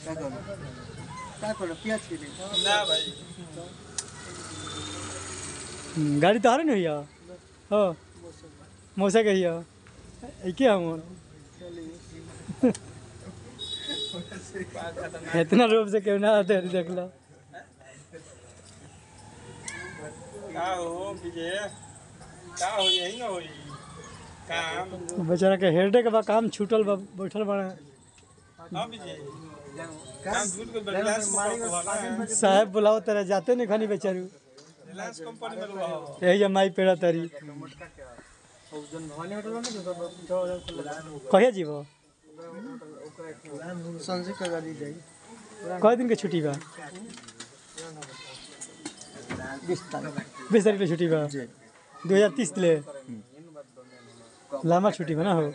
क्या करो क्या करो प्याज के लिए ना भाई हम्म, गाड़ी तो आ रही नहीं भैया हो मौसा के हिया ए के हम इतना रूप से क्यों ना आते देख लो का हो विजय का हो यही ना होई काम बेचारा के हेडे के बा काम छूटल बा बैठल बा हाँ विजय काम झूठ के रिलायंस कंपनी में साहब बुलाओ तेरा जाते नहीं खानी बेचारू रिलायंस कंपनी में रहो यही है माई पेड़ा तारी जन भवानी होटल में जो कहिया जीव संजय का गाड़ी जाई कई दिन के छुट्टी बा बीस तारीख बीस तारीख के छुट्टी बा जी दो हजार तीस ले लंबा छुट्टी बा ना हो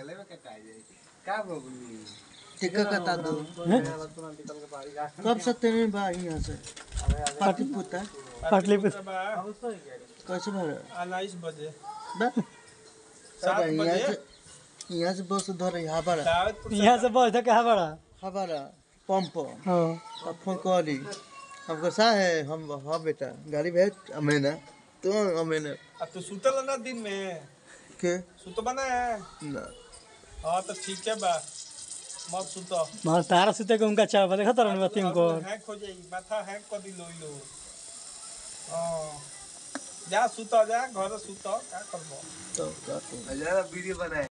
टिका कटा दो हैं? कब से तेरे बा यहाँ से पाटी पुता पाटलिपुत्र कैसे भर उन्नीस बजे बा सात सब यहाँ बजे से यहाँ से बस धर हबारा दावतपुर यहाँ से बस था कहाँ बड़ा हबारा पंप हाँ अब फोन करी हमको सा है हम हाँ बेटा गाड़ी भेज हमें ना तो हमें ना अब तो सुतल ना दिन में के सुतबा ना ना हाँ तो ठीक है बा मत सुतो मार तारा सुते के उनका चाव देखा तारा नहीं बाती उनको हैक हो जाएगी माथा हैक कर दी लोई लो हाँ जा सुतो जा घर सुतो का करबो तो क्या करूं?